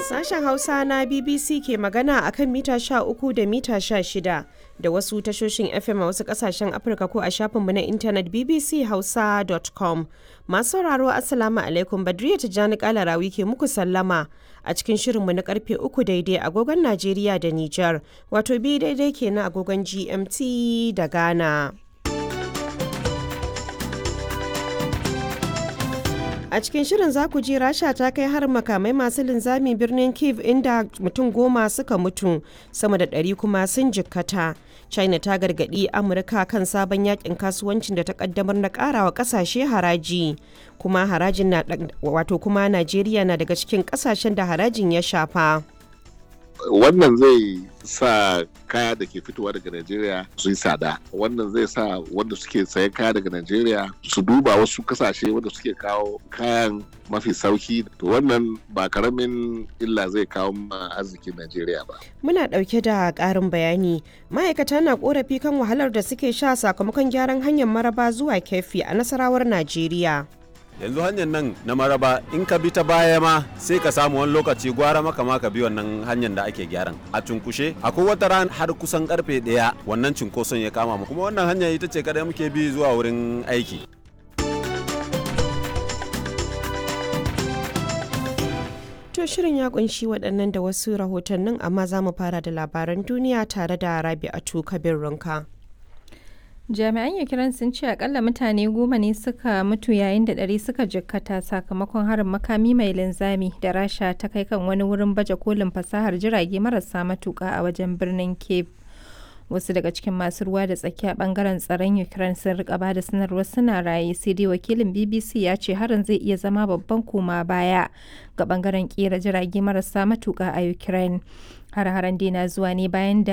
Sashen Hausa na BBC ke magana a kan mita 13 da mita 16 da wasu tashoshin FM a wasu kasashen Afirka ko a shafinmu na intanet bbchausa.com. Masu sauraro Assalamu alaikum Badriya Tijjani Kalarawi ke muku sallama a cikin shirinmu na karfe 3 daidai agogon Najeriya da Nijar, wato bi daidai kenan agogon GMT da Ghana. A cikin shirin za ku ji Rasha ta kai har makamai masu linzami birnin Kiev inda mutum goma suka mutu sama da ɗari kuma sun jikkata. China ta gargaɗi Amurka kan sabon yakin kasuwancin da ta kaddamar na ƙarawa ƙasashe haraji. Kuma harajin na wato kuma Najeriya na daga cikin ƙasashen da harajin ya shafa. wannan zai sa kaya da ke fitowa daga Najeriya su yi tsada wannan zai sa wanda suke sayan kaya daga Najeriya su duba wasu kasashe wanda suke kawo kayan mafi sauki to wannan ba karamin illa zai kawo ma arzikin Najeriya ba. Muna ɗauke da ƙarin bayani ma'aikata na ƙorafi kan wahalar da suke sha sakamakon gyaran hanyar maraba zuwa kefi a nasarawar Najeriya. yanzu hanyar nan na maraba in ka bi ta baya ma sai ka samu wani lokaci gwara maka ma ka bi wannan hanyar da ake gyaran a cunkushe akwai wata ran har kusan karfe daya wannan cunkoson ya kama mu kuma wannan hanya ita ce kadai muke bi zuwa wurin aiki To shirin ya kunshi waɗannan da wasu rahotannin amma za mu fara da labaran duniya tare da Rabi'atu Kabir Runka. jami'an ukraine sun ce akalla mutane goma ne suka mutu yayin da ɗari suka jikkata sakamakon harin makami mai linzami da rasha ta kai kan wani wurin baje kolin fasahar jirage marasa matuka a wajen birnin cape wasu daga cikin masu ruwa da tsakiya bangaren tsaron ukraine sun rika ba da sanarwar suna raye sai dai wakilin bbc ya ce harin zai iya zama babban koma baya ga bangaren kera jirage marasa matuka a ukraine har-haren dai na zuwa ne bayan da